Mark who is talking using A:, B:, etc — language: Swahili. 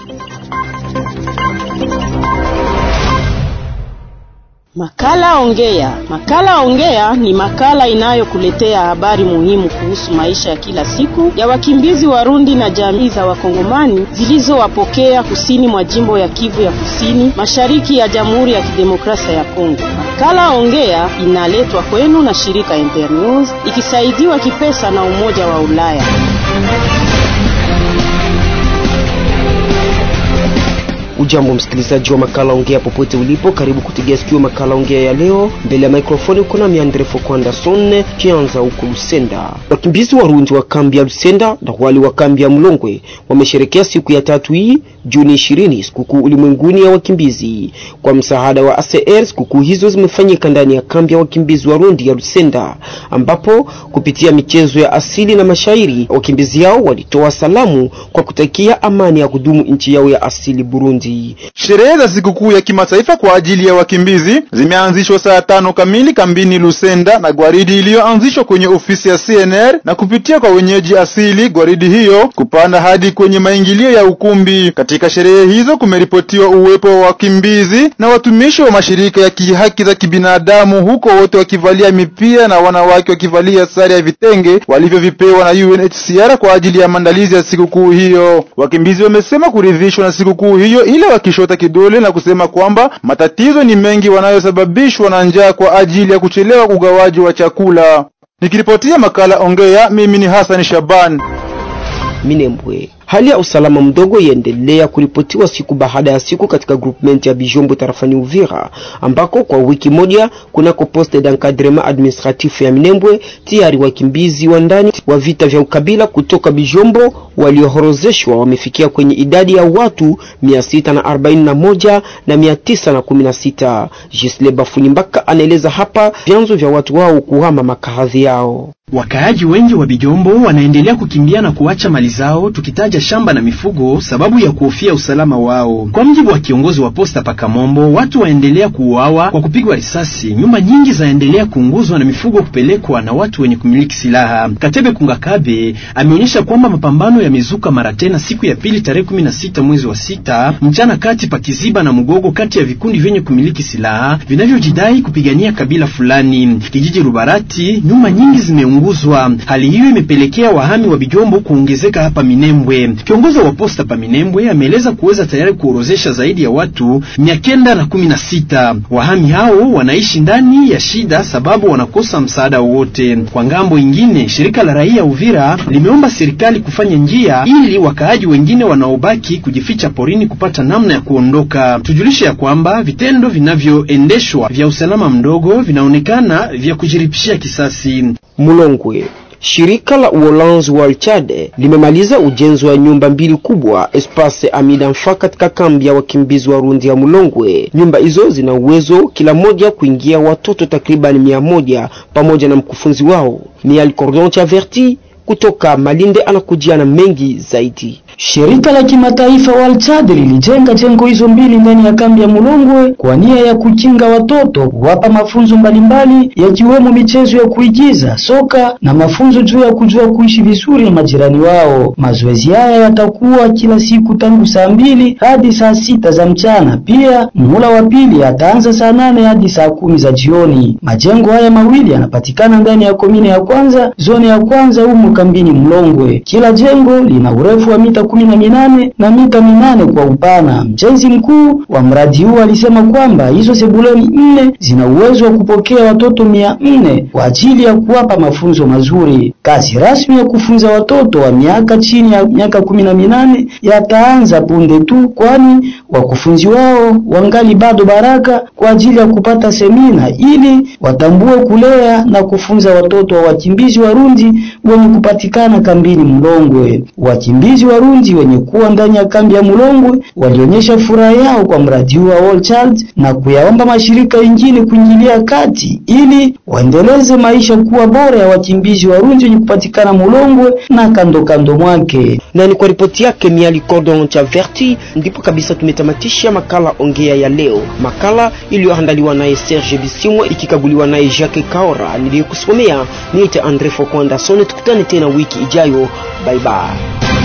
A: Makala Ongea. Makala Ongea ni makala inayokuletea habari muhimu kuhusu maisha ya kila siku ya wakimbizi Warundi na jamii za Wakongomani zilizowapokea kusini mwa jimbo ya Kivu ya Kusini, mashariki ya Jamhuri ya Kidemokrasia ya Kongo. Makala Ongea inaletwa kwenu na shirika Internews ikisaidiwa kipesa na Umoja wa Ulaya.
B: Ujambo msikilizaji wa makala ongea popote ulipo, karibu kutegea sikio makala ongea ya leo. Mbele ya mikrofoni uko na Miandre Fokwandason. Kianza huko Lusenda, wakimbizi Warundi wa kambi ya Lusenda na wale wa kambi ya Mlongwe wamesherekea siku ya tatu hii Juni ishirini, sikukuu ulimwenguni ya wakimbizi. Kwa msaada wa ACR, sikukuu hizo zimefanyika ndani ya kambi ya wakimbizi Warundi ya Lusenda, ambapo kupitia michezo ya asili na mashairi wakimbizi hao walitoa salamu kwa kutakia amani ya kudumu nchi yao ya asili Burundi.
C: Sherehe za sikukuu ya kimataifa kwa ajili ya wakimbizi zimeanzishwa saa tano kamili kambini Lusenda na gwaridi iliyoanzishwa kwenye ofisi ya CNR na kupitia kwa wenyeji asili gwaridi hiyo kupanda hadi kwenye maingilio ya ukumbi. Katika sherehe hizo kumeripotiwa uwepo wa wakimbizi na watumishi wa mashirika ya kihaki za kibinadamu, huko wote wakivalia mipira na wanawake wakivalia sare ya vitenge walivyovipewa na UNHCR kwa ajili ya maandalizi ya sikukuu hiyo. Wakimbizi wamesema kuridhishwa na sikukuu hiyo ile wakishota kidole na kusema kwamba matatizo ni mengi wanayosababishwa na njaa kwa ajili ya kuchelewa ugawaji wa chakula. Nikiripotia makala Ongea, mimi ni Hassan Shaban
B: Minembwe. Hali ya usalama mdogo yaendelea kuripotiwa siku baada ya siku katika groupement ya Bijombo tarafani Uvira, ambako kwa wiki moja kunako poste d'encadrement administratif ya Minembwe tayari wakimbizi wa ndani wa vita vya ukabila kutoka Bijombo waliohorozeshwa wamefikia kwenye idadi ya watu 641 na 916. Gisle Bafulimbaka anaeleza hapa vyanzo vya watu wao kuhama makazi yao.
D: Wakaaji wengi wa Bijombo wanaendelea kukimbia na kuacha mali zao, tukitaja shamba na mifugo, sababu ya kuhofia usalama wao. Kwa mjibu wa kiongozi wa posta Pakamombo, watu waendelea kuuawa kwa kupigwa risasi, nyumba nyingi zaendelea kuunguzwa na mifugo kupelekwa na watu wenye kumiliki silaha. Katebe Kungakabe ameonyesha kwamba mapambano yamezuka mara tena siku ya pili tarehe 16 mwezi wa sita mchana kati pa Kiziba na Mugogo, kati ya vikundi vyenye kumiliki silaha vinavyojidai kupigania kabila fulani. Kijiji Rubarati, nyumba nyingi zime unguzwa. Hali hiyo imepelekea wahami wa Bijombo kuongezeka hapa Minembwe. Kiongozi wa posta pa Minembwe ameeleza kuweza tayari kuorozesha zaidi ya watu mia kenda na kumi na sita. Wahami hao wanaishi ndani ya shida sababu wanakosa msaada wowote. Kwa ngambo ingine, shirika la raia Uvira limeomba serikali kufanya njia ili wakaaji wengine wanaobaki kujificha porini kupata namna ya kuondoka. Tujulishe ya kwamba vitendo vinavyoendeshwa vya usalama mdogo vinaonekana vya kujiripishia kisasi.
B: Mulongwe. Shirika la Uholanzi wa Chad limemaliza ujenzi wa nyumba mbili kubwa Espace Amida Mfa katika kambi ya wakimbizi wa Rundi ya Mulongwe. Nyumba hizo zina uwezo kila moja kuingia watoto takriban mia moja pamoja na mkufunzi wao. Ni Al Cordon Chaverti kutoka Malinde anakujia na mengi zaidi.
E: Shirika la kimataifa Walchad lilijenga jengo hizo mbili ndani ya kambi ya Mulongwe kwa nia ya kukinga watoto, kuwapa mafunzo mbalimbali yakiwemo michezo ya kuigiza, soka na mafunzo juu ya kujua kuishi vizuri na majirani wao. Mazoezi haya yatakuwa kila siku tangu saa mbili hadi saa sita za mchana. Pia muhula wa pili ataanza saa nane hadi saa kumi za jioni. Majengo haya mawili yanapatikana ndani ya komine ya kwanza, zone ya kwanza humo kambini Mulongwe. Kila jengo lina urefu wa mita kumi na minane na mita minane kwa upana. Mjenzi mkuu wa mradi huu alisema kwamba hizo sebuleni nne zina uwezo wa kupokea watoto mia nne kwa ajili ya kuwapa mafunzo mazuri. Kazi rasmi ya kufunza watoto wa miaka chini ya miaka kumi na minane yataanza punde tu, kwani wakufunzi wao wangali bado baraka kwa ajili ya kupata semina ili watambue kulea na kufunza watoto wa wakimbizi Warundi wenye kupatikana kambini Mulongwe. Wakimbizi Warundi wenye kuwa ndani ya kambi ya Mulongwe walionyesha furaha yao kwa mradi huu wa All Child na kuyaomba mashirika mengine kuingilia kati ili waendeleze maisha kuwa bora ya wakimbizi Warundi wenye kupatikana Mulongwe na kando kando mwake.
B: Na ni kwa ripoti yake Miali Cordon cha Verti ndipo kabisa tumetamatisha makala ongea ya leo, makala iliyoandaliwa naye Serge Bisimwa ikikaguliwa naye Jacques Kaora. Niliyokusomea niite Andre Fokwanda Sone. Tukutane tena wiki ijayo, bye bye.